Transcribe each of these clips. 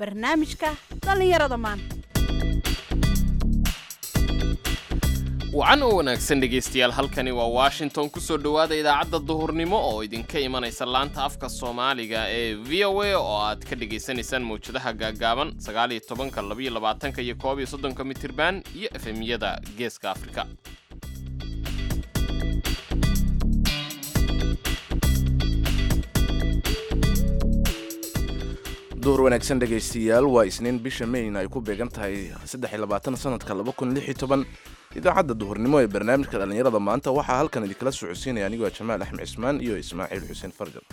barnaamijka dhallinyarada maanta wacan oo wanaagsan dhegaystayaal halkani waa washington kusoo dhowaada idaacadda duhurnimo oo idinka imanaysa laanta afka soomaaliga ee v o a oo aad ka dhagaysanaysaan mawjadaha gaagaaban sagaaliyo tobanka labaiyo labaatanka iyo koob iyo soddonka mitirban iyo efemyada geeska afrika duhur wanaagsan dhegaystayaal waa isniin bisha mayn ay ku beegan tahay sanadka idaacadda duhurnimo ee barnaamijka dhallinyarada maanta waxaa halkan idinkala socodsiinaya anigoo jamaal axmed cismaan iyo ismaaciil xuseen farjan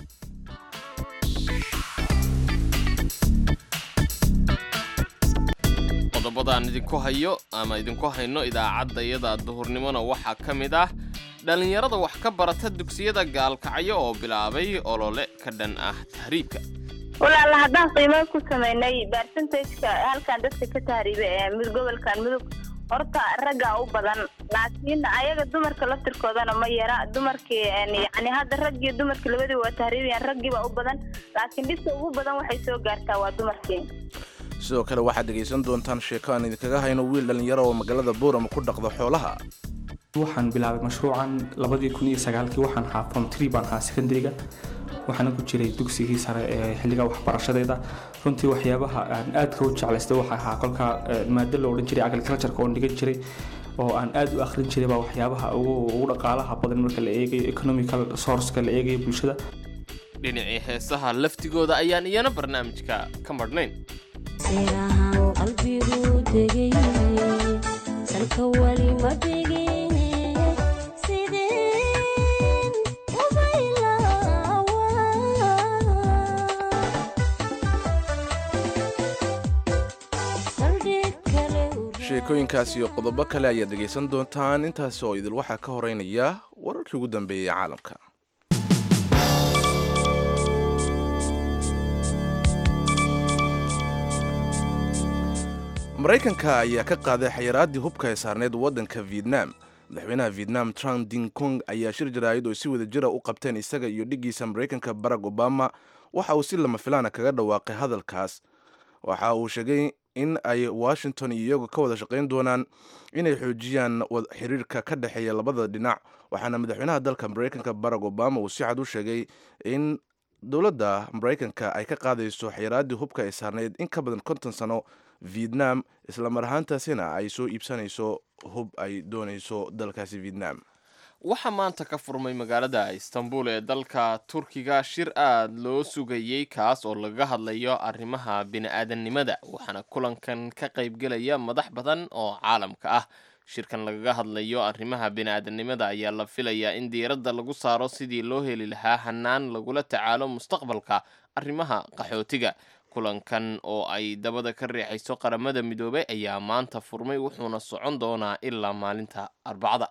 qodobadaan idinku hayo ama idinku hayno idaacaddayada duhurnimona waxaa ka mid ah dhallinyarada wax ka barata dugsiyada gaalkacyo oo bilaabay olole ka dhan ah tahriibka walaala haddaan qiimo ku samaynay barcentageka halkan dadka ka tahriiba ee mid gobolkan mudug horta raggaa u badan laakiin ayaga dumarka laftirkoodana ma yara dumarkii yani hadda rag iyo dumarkii labadii waa tahriibayaan raggiibaa u badan laakiin dhibka ugu badan waxay soo gaartaa waa dumarkii sidoo kale waxaad dhegaysan doontaan sheeko aan idinkaga hayno wiil dhallinyaro oo magaalada boorama ku dhaqda xoolaha waxaan bilaabay mashruucan labadii kun iyo sagaalkii waxaan ahaa form tree baan ahaa secondary-ga waxaana ku jiray dugsigii sare ee xilliga waxbarashadeeda runtii waxyaabaha aan aadka u jeclaystay waxa ahaa kolka maado la odhan jiray agricultureka oon dhigan jiray oo aan aad u akhrin jiray baa waxyaabaha ugu dhaqaalaha badan marka la eegayo economical sourceka la eegayo bulshada dhinacii heesaha laftigooda ayaan iyana barnaamijka ka marhnayn sirahan qalbigu degay salka wali ma dhigine sideen ubaylaawa saldhig kale sheekooyinkaas iyo qodobo kale ayaad dhegaysan doontaan intaasi oo idil waxaa ka horeynaya wararkii ugu dambeeyey ee caalamka maraykanka ayaa ka qaaday xayiraaddii hubka ee saarneyd waddanka vietnam madaxweynaha vietnam trump ding kong ayaa shir jaraa'id oo si wada jira u qabteen isaga iyo dhiggiisa maraykanka barack obama waxa uu si lama filaana kaga dhawaaqay hadalkaas waxa uu sheegay in ay washington iyo iyagu ka wada shaqayn doonaan inay xoojiyaan xiriirka ka dhexeeya labada dhinac waxaana madaxweynaha dalka maraykanka barack obama uu si cad u sheegay in dowladda maraykanka ay ka qaadayso xayiraaddii hubka ay saarneyd in ka badan konton sano vietnam islamar ahaantaasina ay soo iibsanayso hub ay doonayso dalkaasi vietnam waxaa maanta ka furmay magaalada istanbul ee dalka turkiga shir aad loo sugayey kaas oo lagaga hadlayo arrimaha bini-aadannimada waxaana kulankan ka qaybgelaya madax badan oo caalamka ah shirkan lagaga hadlayo arrimaha bini-aadannimada ayaa la filayaa in diiradda lagu saaro sidii loo heli lahaa hanaan lagula tacaalo mustaqbalka arrimaha qaxootiga kulankan oo ay dabada ka riixayso qaramada midoobay ayaa maanta furmay wuxuuna socon doonaa ilaa maalinta arbacada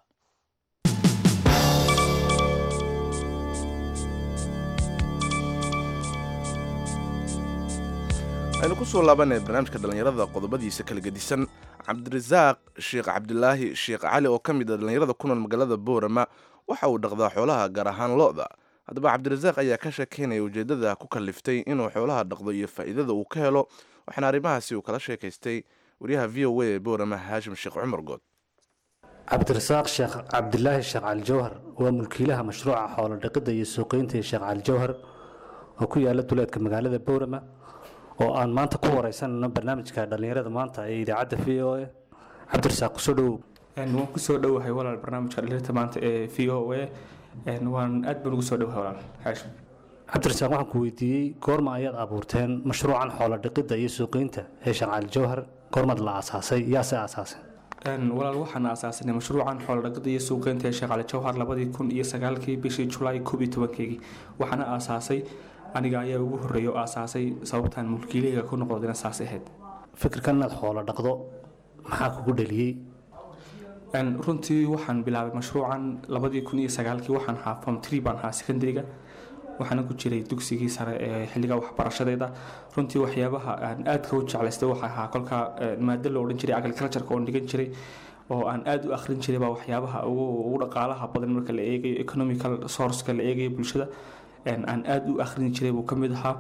aynu ku soo laabanay barnaamijka dhallinyarada qodobadiisa kala gedisan cabdirasaaq sheekh cabdilaahi sheekh cali oo ka mid a dhallinyarada ku nool magaalada boorama waxa uu dhaqdaa xoolaha gaar ahaan lo-da haddaba cabdirasaaq ayaa ka sheekeynaya ujeeddada ku kaliftay inuu xoolaha dhaqdo iyo faa'iidada uu ka helo waxaana arrimahaasi uu kala sheekaystay wariyaha v o a ee boorama haashim sheekh cumar good cabdirasaaq sheekh cabdilaahi sheekh cali jawhar waa mulkiilaha mashruuca xoolo dhaqidda iyo suuqeynta ee sheekh cali jawhar oo ku yaala duleedka magaalada boorama oo aan maanta ku wareysanayno barnaamijka dhallinyarada maanta ee idaacadda v o a cabdirasaaq kusoo dhowow waan kusoo dhowahay walaal barnaamijka dhallinyarada maanta ee v o a waan aad baan ugu soo dhowahay walaal xaashim cabdirasaaq waxaan ku weydiiyey goorma ayaad abuurteen mashruucan xoolo dhaqidda iyo suuqeynta ee sheekh cali jawhar goormaad la aasaasay yaase aasaasay walaal waxaan aasaasanay mashruucan xoolodhaqida iyo suuqeynta ee sheekh cali jawhar labadii kun iyo sagaalkii bishii julaay koob iyo tobankeygii waxaana aasaasay aniga ayaa ugu horreeya oo aasaasay sababtaan mulkiilahayga ku noqdodina saas ahayd fikirkan inaad xoolo dhaqdo maxaa kugu dhaliyey runtii waxaan bilaabay mashruucan labadii kun iyo sagaalkii waxaan ahaa form tree baan ahaa secondary-ga waxaana ku jiray dugsigii sare ee xilliga waxbarashadeeda runtii waxyaabaha aan aadka u jeclaystay waxa ahaa kolka maado la odhan jiray agricultureka oon dhigan jiray oo aan aad u akhrin jiray baa waxyaabaha ugu dhaqaalaha badan marka la eegayo economical sourceka la eegayo bulshada aan aad u akhrin jiray buu ka mid ahaa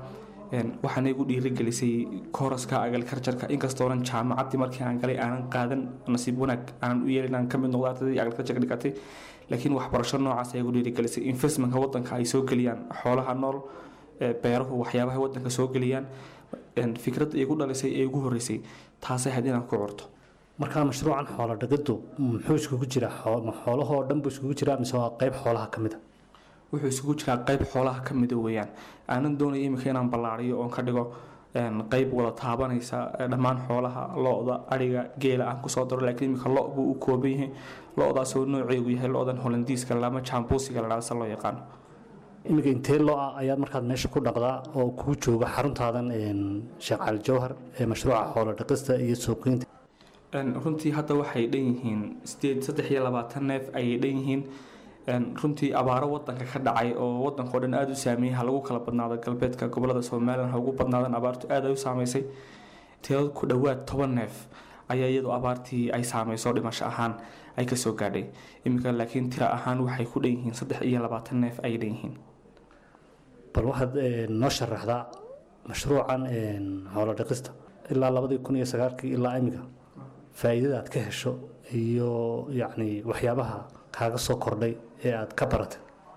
waxaana igu dhiirigelisay kooraska agricultureka inkastoonan jaamacaddii markii aan galay aanan qaadan nasiib wanaag aanan u yeelin aan ka mid noqdo ardaydii agricultureka dhigatay laakiin waxbarasho noocaas ayaa igu dhiirigelisay investmentka wadanka ay soo geliyaan xoolaha nool beeruhu waxyaabaha wadanka soo geliyaan fikradda igu dhalisay ee igu horeysay taasay ahayd inaan ku curto markaa mashruucan xoolo dhaqiddu muxuu iskugu jiraa xoolahoo dhan buu iskugu jiraa mise waa qayb xoolaha ka mid a wuxuu isugu jiraa qayb xoolaha ka mida weeyaan aanan doonaya iminka inaan ballaariyo oon ka dhigo qayb wada taabanaysa dhammaan xoolaha lo-da ariga geela aan kusoo daro laakiin iminka lo buu u kooban yahay lo-daasoo nooceegu yahay lo-dan holandiiska lama jambuusiga ladhaa se loo yaqaano iminka intee lo-a ayaad markaad meesha ku dhaqdaa oo kuu jooga xaruntaadan sheekh cali jawhar ee mashruuca xoolo dhaqista iyo suuqiinta runtii hadda waxay dhan yihiin sideed saddex iyo labaatan neef ayay dhan yihiin runtii abaaro wadanka ka dhacay oo wadanka oo dhan aada u saameeyey ha lagu kala badnaado galbeedka gobolada somalilan ha ugu badnaadan abaartu aada ay u saameysay tiro ku dhowaad toban neef ayaa iyadoo abaartii ay saameyso dhimasho ahaan ay kasoo gaadhay iminka laakiin tiro ahaan waxay ku dhan yihiin saddex iyo labaatan neef ayay dhan yihiin bal waxaad noo sharaxdaa mashruucan xoolo dhaqista ilaa labadii kun iyo sagaalkii ilaa imika faa'iidada aad ka hesho iyo yacni waxyaabaha kaaga soo kordhay ee aad ka baratay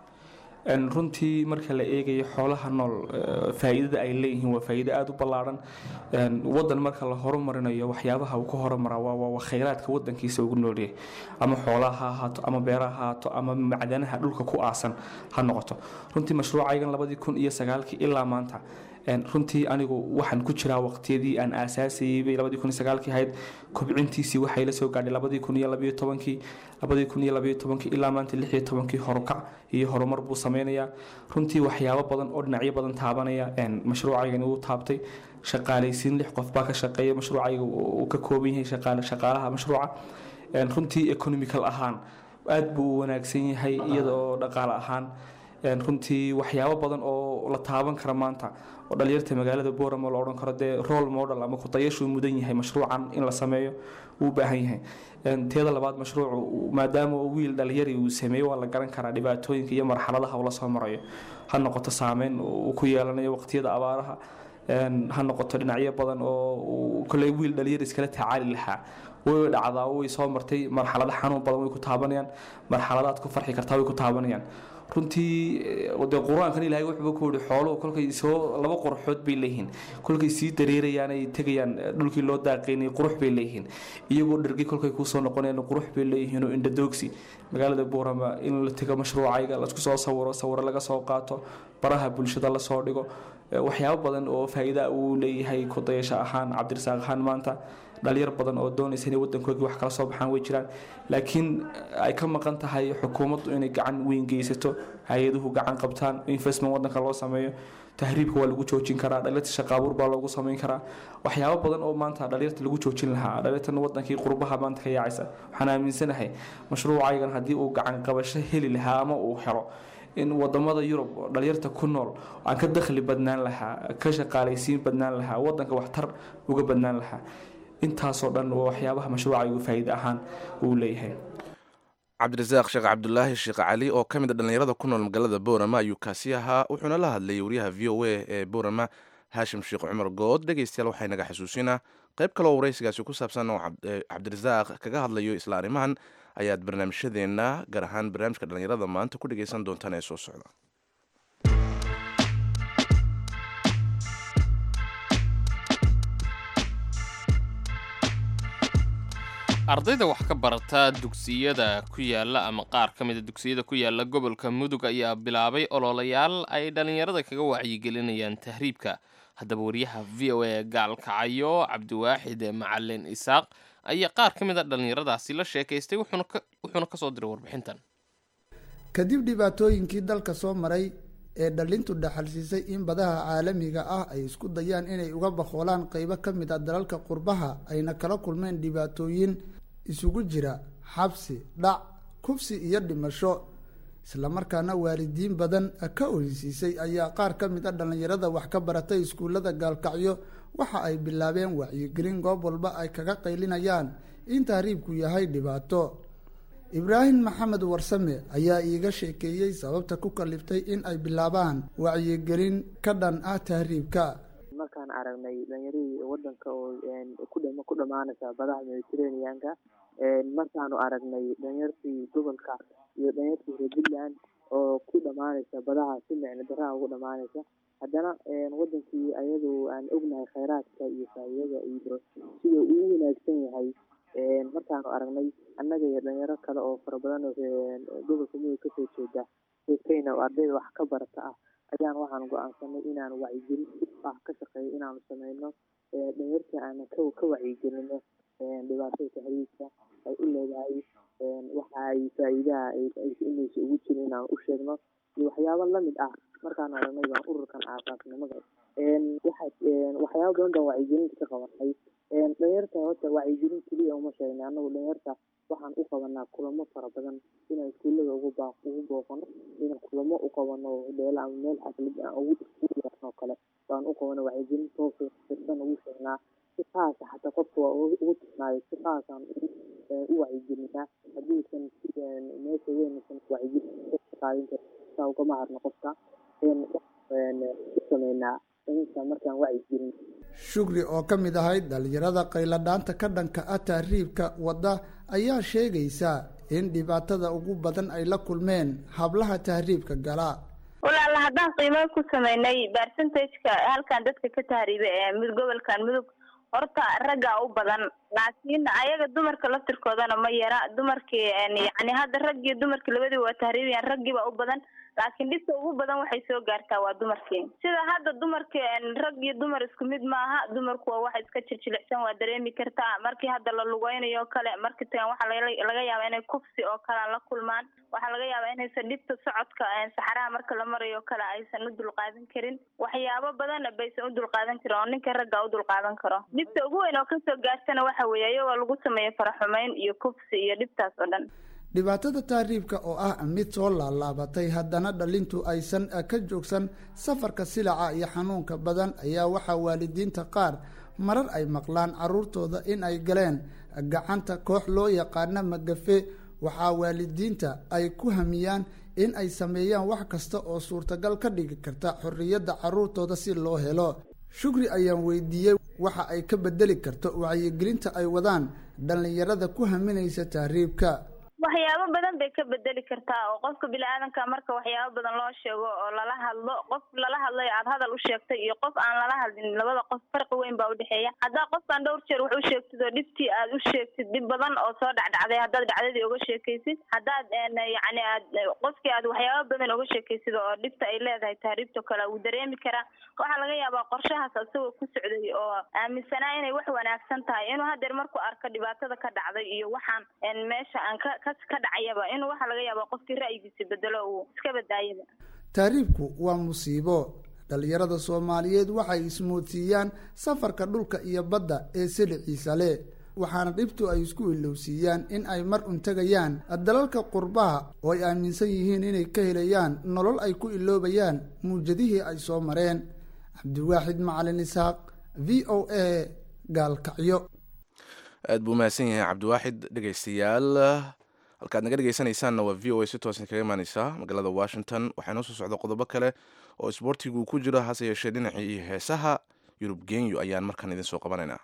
runtii marka la eegayo xoolaha nool faa'iidada ay leeyihiin waa faa'iido aada u ballaaran wadan marka la horumarinayo waxyaabaha uu ka horumaraa waa khayraadka wadankiisa ugu noolyahay ama xoolaha ha ahaato ama beeraha ha ahaato ama macdanaha dhulka ku aasan ha noqoto runtii mashruucaygan labadii kun iyo sagaalkii ilaa maanta runtii anigu waxaan ku jiraa waqtiyadii aan aasaasayay bay labadii kun iyo sagaalkii ahayd kobcintiisii waxay la soo gaadhay labadii kun iyo labayo tobankii labadii kun iyo labayo tobankii ilaa maanta lix iyo tobankii horukac iyo horumar buu sameynayaa runtii waxyaabo badan oo dhinacyo badan taabanaya mashruucaygani uu taabtay shaqaalaysiin lix qof baa ka shaqeeya mashruucayga uu ka kooban yahay shaqaale shaqaalaha mashruuca runtii economical ahaan aada buu u wanaagsan yahay iyadoo dhaqaale ahaan runtii waxyaabo badan oo la taaban kara maanta oo dhalinyarta magaalada booramo la odhan karo dee role model ama kudayashuu mudan yahay mashruucan in la sameeyo uu u baahan yahay teeda labaad mashruucu maadaama wiil dhalinyari uu sameeyo waa la garan karaa dhibaatooyinka iyo marxaladaha uu la soo marayo ha noqoto saameyn uu ku yeelanayo waqtiyada abaaraha ha noqoto dhinacyo badan oo koley wiil dhalinyar iskala tacaali lahaa way dhacdaa way soo martay marxalado xanuun badan way ku taabanayaan marxaladaad ku farxi kartaa way ku taabanayaan runtii de qur-aankan ilaahay wuxuuba ku yihi xooluhu kolkay soo laba qorxood bay leeyihiin kolkay sii dareerayaan ay tegayaan dhulkii loo daaqaynay qurux bay leeyihiin iyagoo dhergi kolkay kusoo noqonayaan qurux bay leeyihiin oo indhadoogsi magaalada buurama in la tego mashruucayga lasku soo sawiro sawiro laga soo qaato baraha bulshada lasoo dhigo waxyaabo badan oo faa-iida uu leeyahay kudayasho ahaan cabdirasaaq ahaan maanta dhalinyar badan oo doonaysa inay wadankoogii wax kala soo baxaan way jiraan laakiin ay ka maqan tahay xukuumaddu inay gacan weyn geysato hay-aduhu gacan qabtaan investment wadanka loo sameeyo tahriibka waa lagu joojin karaa dhalinyarta shaqaabuur baa loogu sameyn karaa waxyaabo badan oo maanta dhalinyarta lagu joojin lahaa dhalinyartan wadankii qurbaha maanta ka yaacaysa waxaan aaminsanahay mashruucaygan haddii uu gacan qabasho heli lahaa ama uu helo in wadamada yurub dhalinyarta ku nool aan ka dakhli badnaan lahaa ka shaqaalaysiin badnaan lahaa wadanka waxtar uga badnaan lahaa intaasoo dhan waa waxyaabaha mashruucaygu faa'iide ahaan uu leeyahay cabdirasaaq sheekh cabdulaahi sheekh cali oo ka mid a dhallinyarada ku nool magaalada boorama ayuu kaasi ahaa wuxuuna la hadlayay wariyaha v o a ee boorama haashim sheekh cumar good dhegeystayaal waxay naga xasuusinaa qayb kaleoo waraysigaasi ku saabsan oo cabdirasaaq kaga hadlayo isla arrimahan ayaad barnaamijyadeenna gaar ahaan barnaamijka dhallinyarada maanta ku dhegeysan doontaan ee soo socda ardayda wax ka barata dugsiyada ku yaala ama qaar ka mida dugsiyada ku yaala gobolka mudug ayaa bilaabay ololayaal ay dhallinyarada kaga wacyigelinayaan tahriibka haddaba wariyaha v o a gaalkacayo cabdiwaaxid macalin isaaq ayaa qaar ka mid a dhallinyaradaasi la sheekaystay wuxuuna kasoo diray warbixintan kadib dhibaatooyinkii dalka soo maray ee dhalintu dhaxalsiisay in badaha caalamiga ah ay isku dayaan inay uga baqoolaan qeybo ka mid a dalalka qurbaha ayna kala kulmeen dhibaatooyin isugu jira xabsi dhac kufsi iyo dhimasho islamarkaana waalidiin badan ka oysiisay ayaa qaar ka mid a dhallinyarada wax ka baratay iskuullada gaalkacyo waxa ay bilaabeen wacyigelin goob walba ay kaga qaylinayaan in tahriibku yahay dhibaato ibraahim maxamed warsame ayaa iiga sheekeeyey sababta ku kaliftay in ay bilaabaan wacyigelin ka dhan ah tahriibka markaan aragnay dhalinyaradii wadanka oo ku dhama ku dhamaanaysa badaha mediterraneanka markaanu aragnay dhalinyartii gobolka iyo dhalinyartii reer puntland oo ku dhamaanaysa badaha si micno daraha ugu dhamaanaysa haddana wadankii ayadoo aan ognahay kheyraadka iyo faa'iidada iyo sida uu wanaagsan yahay markaanu aragnay annaga iyo dhalinyaro kale oo fara badan oo gobolka mudug kasoo jeeda kenya oo ardayda wax ka barata ah ayaan waxaan go-aansanay inaan wacyigelin ah ka shaqeeyo inaanu sameyno dhalinyartii aanan ka ka wacyigelino dhibaatada tahriibka ay u leedahay waxa ay faa'iidaha inaysa ugu jirin inaan u sheegno iyo waxyaabo lamid ah markaan aragnay baan ururkan aasaasnimada waxa waxyaabo badan baan wacyigelinta ka qabanay dhalinyarta horta wacyigelin keliya uma sheegnay annagu dhalinyarta waxaan u qabanaa kulamo fara badan inaan iskuullada ugu baa ugu booqano inaan kulamo u qabano dheelo ama meel xaflad aan ugu yeerno kale baan u qabano wacyigelin toosa firsan ugu sheegnaa si qaasa xataa qofka waa ugu tusnaayo si qaasaan u wacyigelinaa haddiisan meesha weynaysan wacyigelin qaadin karin saa ugama harno qofka u sameynaa inta markaan wacyigelin shukri oo ka mid ahayd dhalinyarada qayladhaanta ka dhanka ah tahriibka wadda ayaa sheegaysa in dhibaatada ugu badan ay la kulmeen hablaha tahriibka gala walaala haddaan qiimo ku sameynay percentageka halkan dadka ka tahriiba ee mid gobolkan mudug horta raggaa u badan laakiin ayaga dumarka laftirkoodana ma yara dumarkii yani hadda raggii dumarki labadii waa tahriibayaan raggiiba u badan laakiin dhibta ugu badan waxay soo gaartaa waa dumarkii sida hadda dumarki rag iyo dumar isku mid maaha dumarku waa wax iska jirjilicsan waa dareemi kartaa markii hadda la lugeynayo o kale markii tagan waxaa laga yaaba inay kufsi oo kale la kulmaan waxaa laga yaabaa inaysan dhibta socodka saxaraha marka la marayo o kale aysan u dulqaadan karin waxyaabo badan baysan u dulqaadan karin oo ninka ragga u dulqaadan karo dhibta ugu weyn oo kasoo gaartana waxa weeye iyagoo lagu sameeyo faraxumeyn iyo kufsi iyo dhibtaas oo dhan dhibaatada tahriibka oo ah mid soo laalaabatay haddana dhalintu aysan ka joogsan safarka silaca iyo xanuunka badan ayaa waxaa waalidiinta qaar marar ay maqlaan caruurtooda in ay galeen gacanta koox loo yaqaana magafe waxaa waalidiinta ay ku hamiyaan in ay sameeyaan wax kasta oo suurtagal ka dhigi karta xorriyadda caruurtooda si loo helo shukri ayaan weydiiyey waxa ay ka bedeli karto wacyigelinta ay wadaan dhallinyarada ku haminaysa tahriibka waxyaabo badan bay ka bedeli kartaa oo qofka bini-aadanka marka waxyaabo badan loo sheego oo lala hadlo qof lala hadlayo aada hadal u sheegtay iyo qof aan lala hadlin labada qof farqi weyn baa udhexeeya haddaa qofkaan dhowr jeer wax u sheegtid oo dhibtii aad u sheegtid dhib badan oo soo dhacdhacday haddaad dhacdadii uga sheekaysid haddaad yacni aad qofkii aad waxyaabo badan uga sheekaysid oo dhibta ay leedahay tahriibto kale wuu dareemi karaa waxaa laga yaabaa qorshahaas isagoo ku socday oo aaminsanaa inay wax wanaagsan tahay inuu hadeer markuu arko dhibaatada ka dhacday iyo waxaan meesha aan ka ka ka dhacayaba inuu waxaa laga yaaba qofkii ra'yigiisa bedelo uu iska badaayaba tahriibku waa musiibo dhallinyarada soomaaliyeed waxay ismoodsiiyaan safarka dhulka iyo badda ee siliciisa leh waxaana dhibtu ay isku ilowsiiyaan in ay mar un tegayaan dalalka qurbaha oo ay aaminsan yihiin inay ka helayaan nolol ay ku iloobayaan muujadihii ay soo mareen cabdiwaaxid macalin isxaaq v o a gaalkacyo aad buu mahadsan yahay cabdiwaaxid dhegaystayaal halkaad naga dhegeysanaysaanna waa v o a si toosan kaga imaaneysaa magaalada washington waxaa noo soo socda qodobo kale oo isboortigu ku jiro hase yeeshee dhinacii iyo heesaha yurub genyu ayaan markaan idin soo qabanaynaa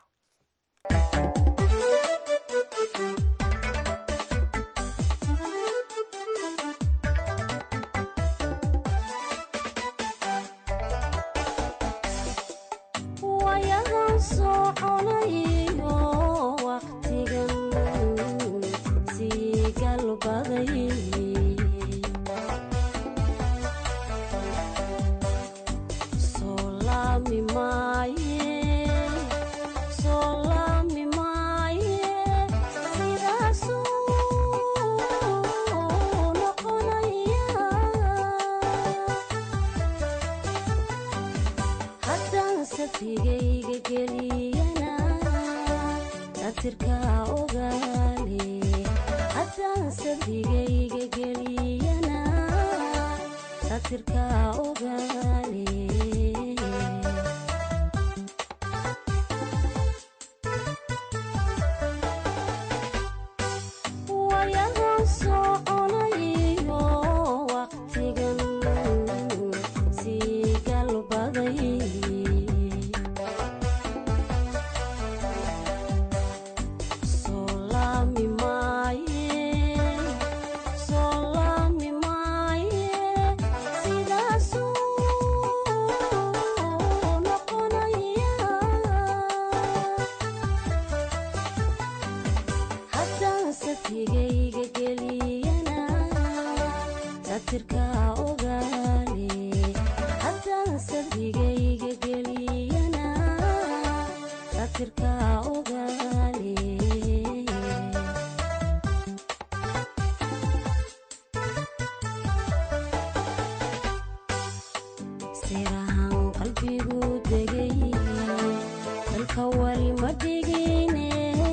sirahan qalbigu degay dalka wali ma dhigine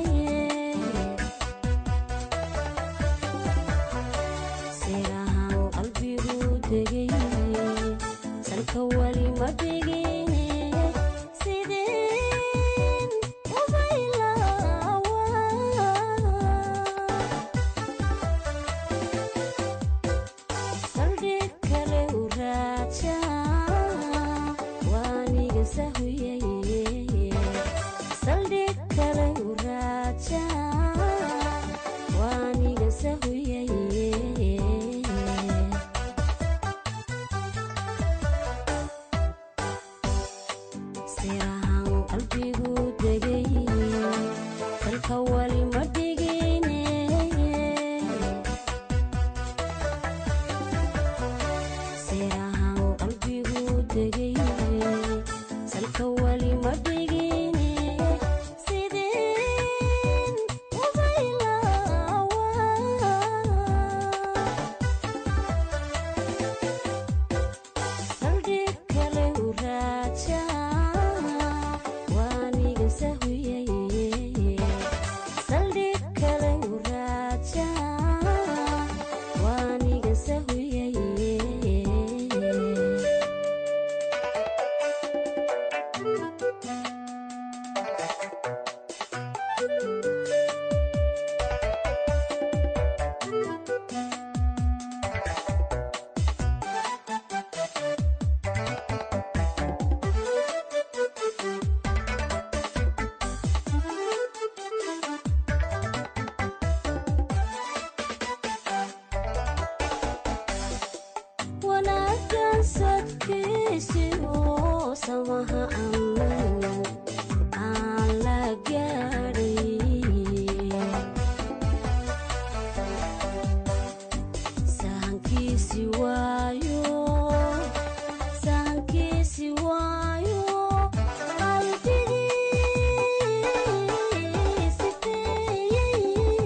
sirahan qalbigu degay salka wali ma dhigine sideen ubaylawa saldhig kale u raaja waaniga sahuyay saldhig kale u raaja waaniga sahuyay sirahan qalbigu degay dalka wali ma dhigine sirahan qalbigu degay salka wali ma dhigine sideen ubaylawa saldhig kale u raaja waaniga sahuyay saldhig kale u raaja waaniga sahuyay wanaaggan sadkiisi oo samaha ammaan aan la gaadhay sahankiisi waayo sahankiisi waayo qalbigii sifeeyey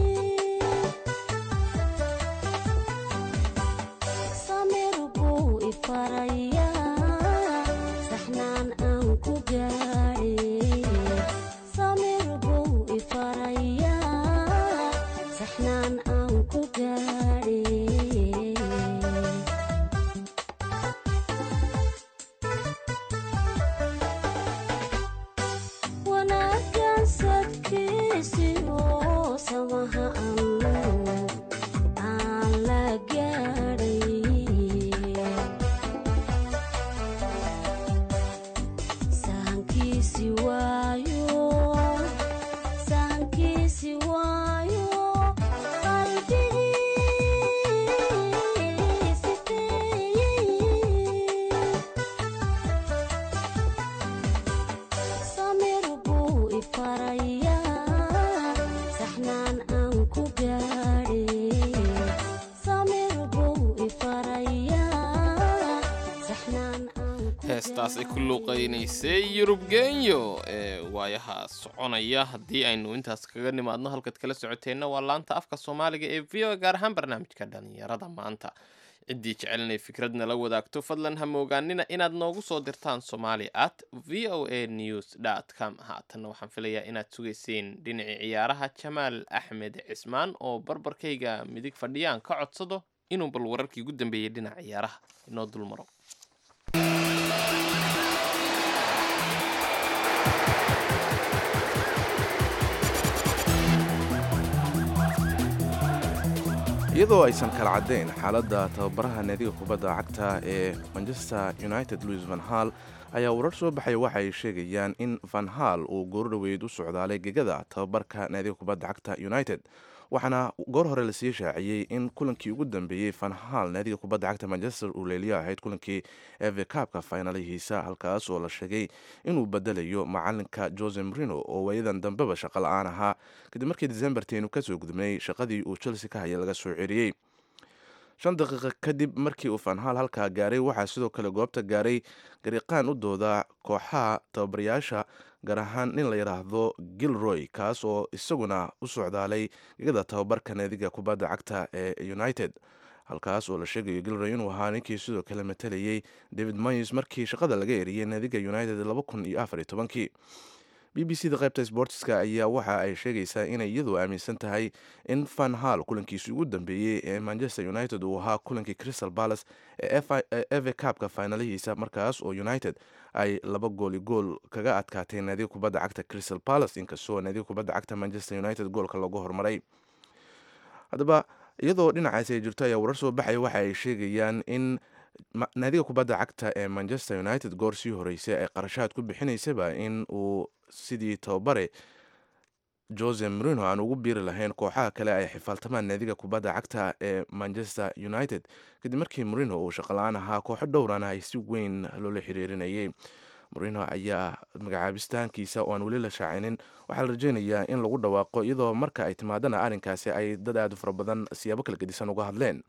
samir buu ifarayaa saxnaan aan ku gaadhay samir buu ifarayaa saxnaan aan ku gaadhay wanaaggan sadkiisi oo samaha ammaan aan la gaadhay sahankiisi waayo sahankiisi waayo qalbigii sifeeyey samir buu ifarayaa saxnaan aan ku gaadhay samir buu ifarayaa saxnaan aan ku heestaas ay ku luuqaynaysay yurub genyo ee waayaha soconaya haddii aynu intaas kaga nimaadno halkaad kala socoteenna waa laanta afka soomaaliga ee v o gaar ahaan barnaamijka dhalinyarada maanta ciddii jecel inay fikrad nala wadaagto fadlan ha moogaanina inaad noogu soo dirtaan somali at v o a news dot com haatanna waxaan filayaa inaad sugayseen dhinacii ciyaaraha jamaal axmed cismaan oo barbarkayga midig fadhiyaan ka codsado inuu bal wararkii ugu dambeeyey dhinaca ciyaaraha inoo dulmaro iyadoo aysan kala caddayn xaaladda tababaraha naadiga kubadda cagta ee manchester united louis van hall ayaa warar soo baxaya waxa ay sheegayaan in van hall uu goordhoweyd u socdaalay gegada tababarka naadiga kubadda cagta united waxaana goor hore lasii shaaciyey in kulankii ugu dambeeyey van hall naadiga kubadda cagta manchester uu leeliyo ahayd kulankii eve kaabka faynalihiisa halkaas oo la sheegay inuu bedelayo macalinka jose marino oo waayadan dambeba shaqo la-aan ahaa kadib markii decemberteenu kasoo gudubnay shaqadii uu chelsea ka haya laga soo ceriyey shan daqiiqa kadib markii uu fanhal halkaa gaaray waxaa sidoo kale goobta gaaray gariiqaan u dooda kooxaha tababarayaasha gaar ahaan nin la yidhaahdo gilroy kaas oo isaguna u socdaalay gegada tababarka naadiga kubadda cagta ee united halkaas oo la sheegayo gilroy inuu ahaa ninkii sidoo kale matalayay david moyes markii shaqada laga eriyey naadiga united laba kun iyo afar iyo tobankii b b c da qaybta sportska ayaa waxa ay sheegaysaa inay iyadu aaminsan tahay in van hall kulankiisii ugu dambeeyey ee manchester united uu ahaa kulankii crystal palace ee eve cabka finalihiisa markaas oo united ay laba gooli gool kaga adkaatay naadiga kubadda cagta crystal palace inkastoo naadiga kubadda cagta manchester united goolka lagu hormaray haddaba iyadoo dhinacaasi ay jirto ayaa warar soo baxaya waxa ay sheegayaan in naadiga kubadda cagta ee manchester united goor sii horeysay ay qarashaad ku bixinaysaba in uu sidii tababare jose marino aan ugu biiri lahayn kooxaha kale ay xifaaltamaan naadiga kubadda cagta ee manchester united kadib markii marino uu shaqola-aan ahaa kooxo dhowrana ay si weyn loola xiriirinayay marino ayaa magacaabistaankiisa oo aan weli la shaacinin waxaa la rajeynayaa in lagu dhawaaqo iyadoo marka ay timaadana arrinkaasi ay dad aad u fara badan siyaabo kala gedisan uga hadleen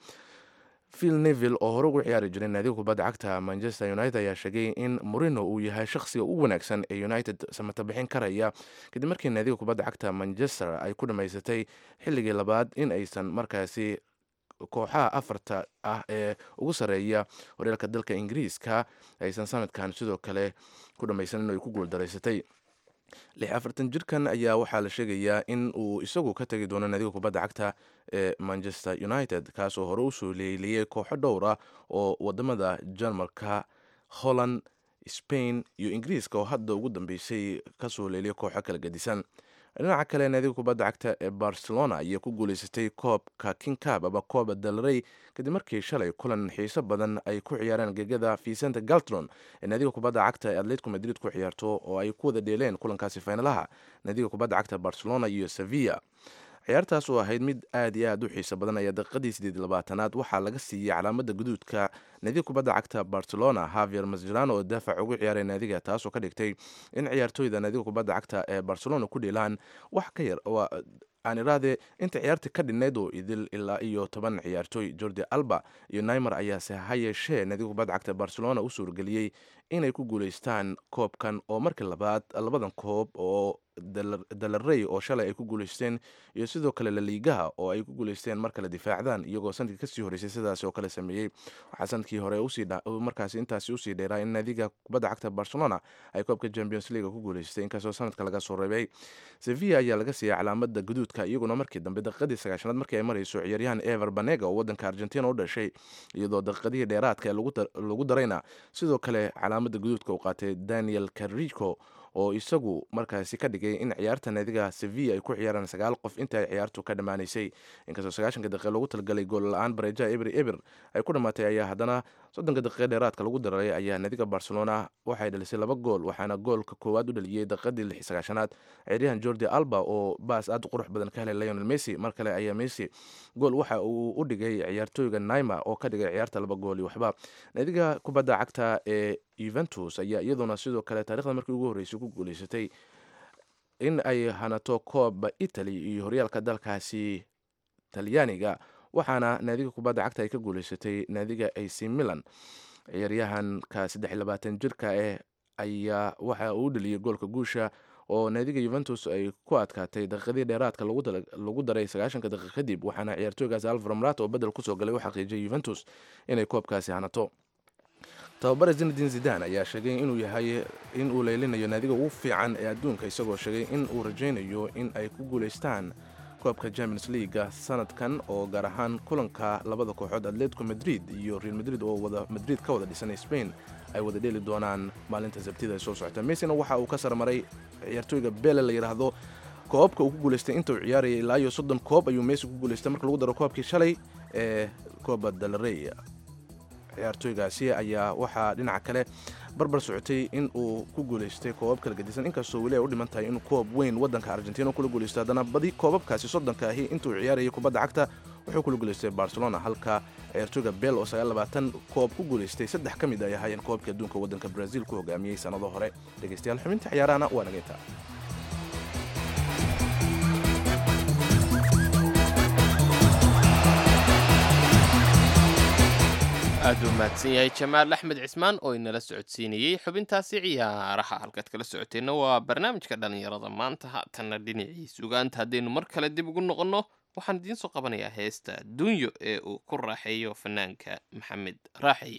phil neville oo hore ugu ciyaari jiray naadiga kubadda cagta manchester united ayaa sheegay in morino uu yahay shakhsiga ugu wanaagsan ee united samata bixin karaya kadib markii naadiga kubadda cagta manchester ay ku dhammaysatay xilligii labaad in aysan markaasi kooxaha afarta ah ee ugu sarreeya horyaalka dalka ingiriiska aysan sanadkan sidoo kale ku dhammaysan in ay ku guuldaraysatay lix afartan jirkan ayaa waxaa la sheegayaa in uu isagu ka tegi doono naadiga kubadda cagta ee manchester united kaasoo hore usoo leeliyey kooxo dhowr ah oo wadamada jarmalka holland spain iyo ingiriiska oo hadda ugu dambeysay kasoo leeliyay kooxo kala gedisan dhinaca kale naadiga kubadda cagta ee barcelona ayaa ku guuleysatay koobka kingcab ama kooba dalrey kadib markii shalay kulan xiiso badan ay ku ciyaareen gegada vicente galtron ee naadiga kubadda cagta ee atletico madrid ku ciyaarto oo ay ku wada dheeleen kulankaasi faynalaha naadiga kubadda cagta barcelona iyo sevilla ciyaartaas oo ahayd mid aad iyo aad u xiiso badan ayaa daqiiqadii sideed labaatanaad waxaa laga siiyey calaamada guduudka naadiga kubadda cagta barcelona havier masjerano oo daafac ugu ciyaaray naadiga taasoo ka dhigtay in ciyaartooyda naadiga kubadda cagta ee barcelona ku dheelaan wax ka yar aan iraade inta ciyaarta ka dhinnayd oo idil ilaa iyo toban ciyaartooy jordi alba iyo naimer ayaase ha yeeshee naadiga kubadda cagta barcelona u suurgeliyey inay ku guuleystaan koobkan oo markii labaad labadan koob oo dalarey oo shalay ay ku guuleysteen iyo sidoo kale laliigaha oo ay ku guuleysteen mar kale difaacdaan iyagoo sanadkii kasii horeysay sidaas oo kale sameeyey waxaa sanadkii hore markaasi intaasi usii dheeraa in naadiga kubadda cagta barcelona ay koobka champions league ku guuleystay inkastoo sanadka laga soo reebay sevilla ayaa laga siiyey calaamada guduudka iyaguna markii dambe daqiiqadii sagaashanaad markii ay marayso ciyaaryahan ever banega oo wadanka argentina u dhashay iyadoo daqiiqadihii dheeraadka ee lagu darayna sidoo kale calaamada guduudka uu qaatay daniel carrico oo isagu markaasi ka dhigay in ciyaarta naadiga sevilla ay ku ciyaaraan sagaal qof inta ay ciyaartu ka dhammaanaysay inkastoo sagaashanka daqiiqa loogu talagalay gool la-aan bareejaha eber eber ay ku dhammaatay ayaa haddana soddonka daqiiqa dheeraadka lagu daray ayaa naadiga barcelona waxay dhalisay laba gool waxaana goolka koowaad u dhaliyey daqiiqadii lix sagaashanaad ciyaaryahan jordi alba oo baas aad u qurux badan ka helay lionel messi mar kale ayaa messi gool waxa uu u dhigay ciyaartooyga naima oo ka dhigay ciyaarta laba gool iyo waxba naadiga kubadda cagta ee yuventus ayaa iyaduna sidoo kale taarikhda markii ugu horreysay ku guuleysatay in ay hanato kooba italy iyo horyaalka dalkaasi talyaaniga waxaana naadiga kubadda cagta ay ka guuleysatay naadiga ac milan ciyaaryahanka saddex iyo labaatan jirka eh ayaa waxa uu dhaliyey goolka guusha oo naadiga yuventus ay ku adkaatay daqiiqadii dheeraadka lagu daray sagaashanka daqiiq kadib waxaana ciyaartooygaasi alvaro marato oo bedel kusoo galay u xaqiijiyay yuventus inay koobkaasi hanato tababare zinadin zidan ayaa sheegay inuu yahay in uu leylinayo naadiga ugu fiican ee adduunka isagoo sheegay in uu rajaynayo in ay ku guuleystaan koobka champions leaga sanadkan oo gaar ahaan kulanka labada kooxood atletico madrid iyo real madrid oo wada madrid ka wada dhisan spain ay wada dheeli doonaan maalinta sabtida ay soo socota messina waxa uu ka sarmaray ciyaartooyga bele la yidhaahdo koobka uu ku guuleystay inta uu ciyaarayay ilaa iyo soddon koob ayuu messi ku guuleystay marka lagu daro koobkii shalay ee kooba dalrey ciyaartooygaasi ayaa waxaa dhinaca kale barbar socotay in uu ku guuleystay koobab kala gedisan inkastoo weli ay u dhiman tahay in koob weyn wadanka argentina kula guuleysto haddana badi koobabkaasi soddonka ahi intuu ciyaarayay kubadda cagta wuxuu kula guuleystay barcelona halka ciyaartooyga bel oo sagaallabaatan koob ku guuleystay saddex ka mid ay ahaayeen koobka adduunka waddanka brazil ku hogaamiyey sannado hore dhegeystayaal xubinta ciyaarahana waa nageynta aad u mahadsan yahay jamaal axmed cismaan oo inala socodsiinayey xubintaasi ciyaaraha halkaad kala socoteenna waa barnaamijka dhallinyarada maanta haatanna dhinacii sugaanta haddaynu mar kale dib ugu noqonno waxaan idiin soo qabanayaa heesta dunyo ee uu ku raaxeeyo fanaanka maxamed raaxeye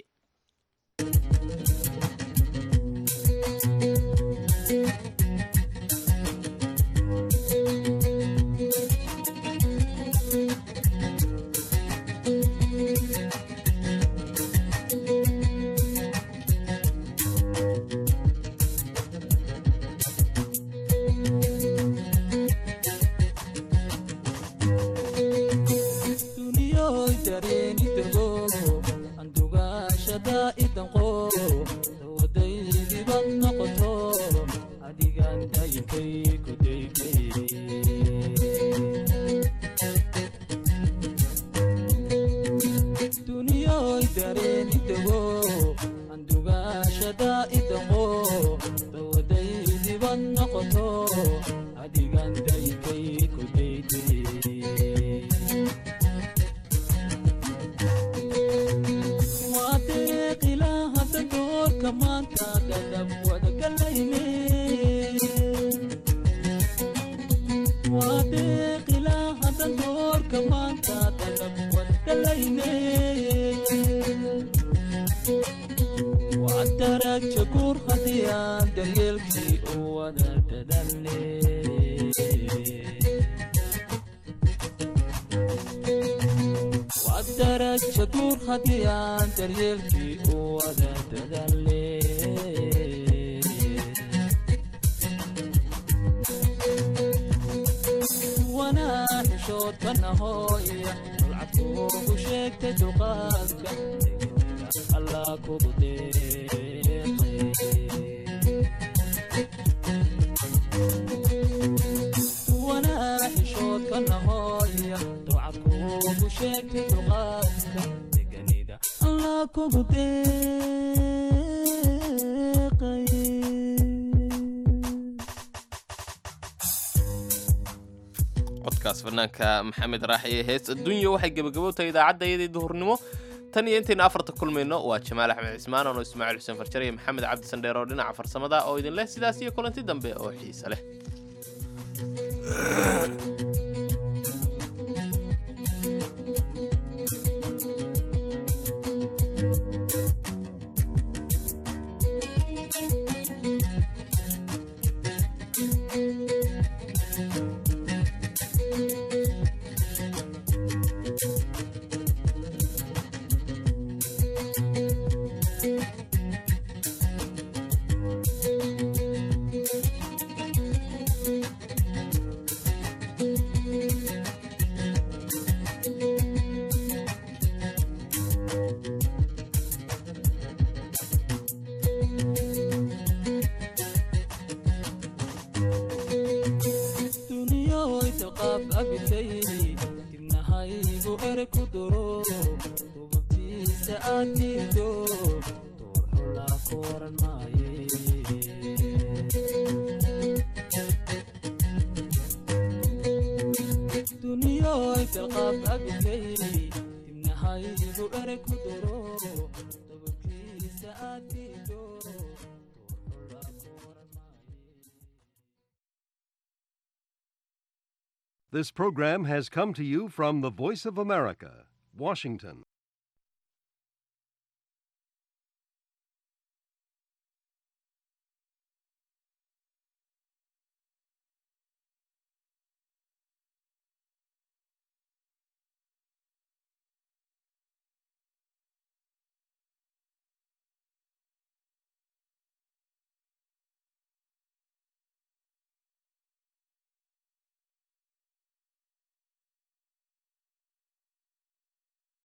duniyoy dareenidago andugaashada idanqo dawadaydiban noqoto adigan dayinkay kudaykay duniyoy dareenidago andugaashada idanqo dawadaydiban noqoto adigan dayinkay kudaykay waadeeqilahada doorka maanta dadab wadagalayne waadeeqilahada doorka maanta dadab wadagalayne wadaragja guur haddii aan daryeelkii u wada dadalne wadaraja guur haddii aan daryeelkii u wada dadaale wanaa xishoodkanahoya dulcadkuugu sheegtay duqaadka allah kugu deeqay wanaa xishoodkanahoya ducadkuugu sheegtay duqaadka deganida allah kugu deeqay codkaas fanaanka maxamed raaxiye hees adduunya waxay gebagabo tahay idaacadda iyadii duhurnimo tan iyo intaynu afarta kulmayno waa jamaal axmed cismaan ono ismaaciil xuseen farjar iyo maxamed cabdi sandheer oo dhinaca farsamada oo idin leh sidaas iyo kulanti dambe oo xiise leh duniyoy dalqaab abitay dibnahaygu ere ku duro dubabtiisa aad diido door xulaa ku oran maaye duniyoy dalqaab abitay dibnahaygu ere ku duro dubabtiisa aad diido This program has come to you from the Voice of America, Washington.